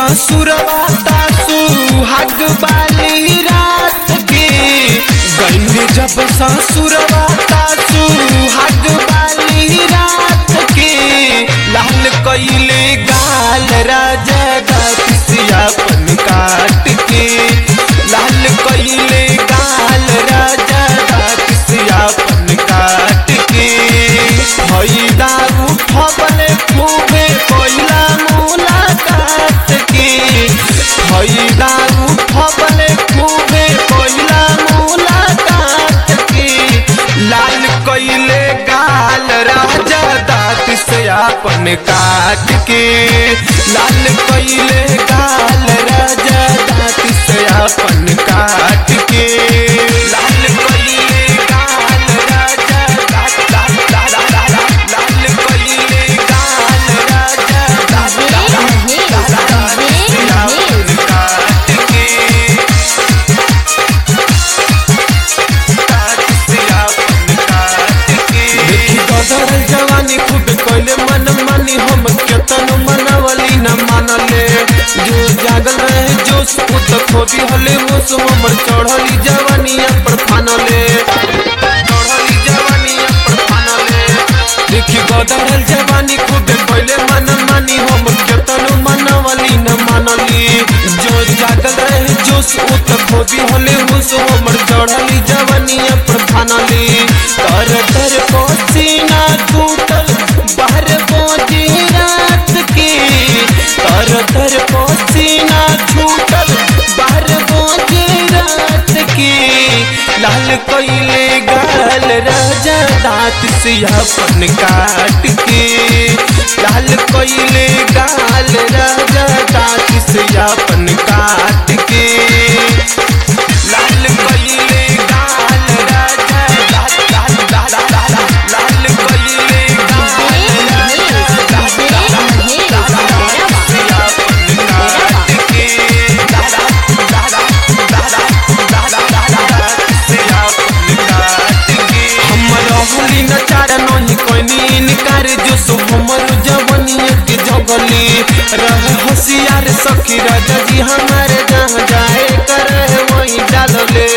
ससुरवा तासु हग बाली रात के गईनी जब ससुरवा तासु हग बाली रात के लाल कइले गाल राजा दासियापन काट के लाल कइले गाल राजा दासियापन काट के भई दारू फबले खूबे पहिला मुलाकात के भई दारू फबले खूबे पहिला मुलाकात के लाल कइले गाल राजा दाँत से आपन काट के लाल कइले गाल राजा दाँत से आपन काट के लाल कइले गाल राजा दाँत दाँत दाँत दाँत लाल कइले गाल राजा दाँत दाँत दाँत दाँत से आपन काट के देखी बदल जवानी खूब कोइले मन मानी हम केतन मनवली न मानले जो जागल रहे जोश उत खोबी हले होश हमर चढ़ली जवानिया पर फानले चढ़ली जवानिया पर फानले देखी बदल जवानी खूब कोइले मन मानी हम केतन मनवली न मानली जो जागल रहे जोश उत खोबी हले होश हमर चढ़ली जवानिया पर फानली तर तर पसीना टूटल बाहर पहुंची रात के तर तर पसीना छूटल बाहर पहुंची रात के लाल कइले गाल राजा दांत से अपन काट के लाल कइले गाल राजा दांत से अपन काट के लाल कइले गाल राजा दांत दांत दांत दांत लाल कइले गाल राजा दांत दांत दांत दांत से अपन काट के दादा दादा दादा दादा दादा से अपन काट के हमर होली न चार नहीं कोनी इनकार जो सो हमर जवनिया के जगली रह होशियार सखी राजा जी हमारे जहाँ जाए कर वही डालले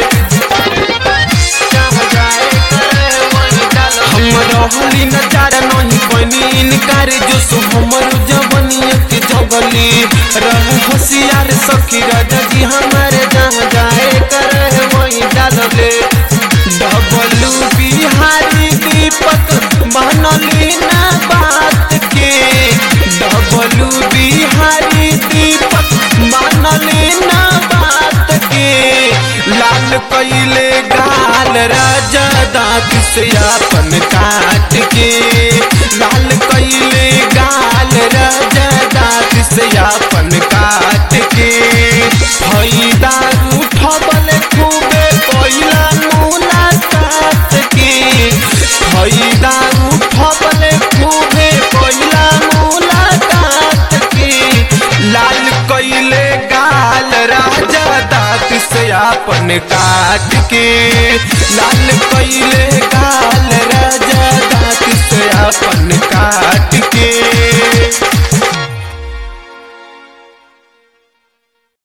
जहाँ जाए कर वही डालले हमर होली न चार नहीं कोनी इनकार जो सो हमर जवनिया के जगली रह होशियार सखी राजा जी हमारे जहाँ जाए कर वही डालले डबलू बिहारी दीपक मानली ना बात के डबलू बिहारी दीपक मानली ना बात के लाल कइले गाल राजा दाँत से अपन काट के लाल कइले गाल राजा दाँत से अपन काट के भई दारू ठबल खूबे पहिला मुलाकात के भई दारू ठबल खूबे पहिला मुलाकात के लाल कइले गाल राजा दाँत से अपन काट के लाल कइले गाल राजा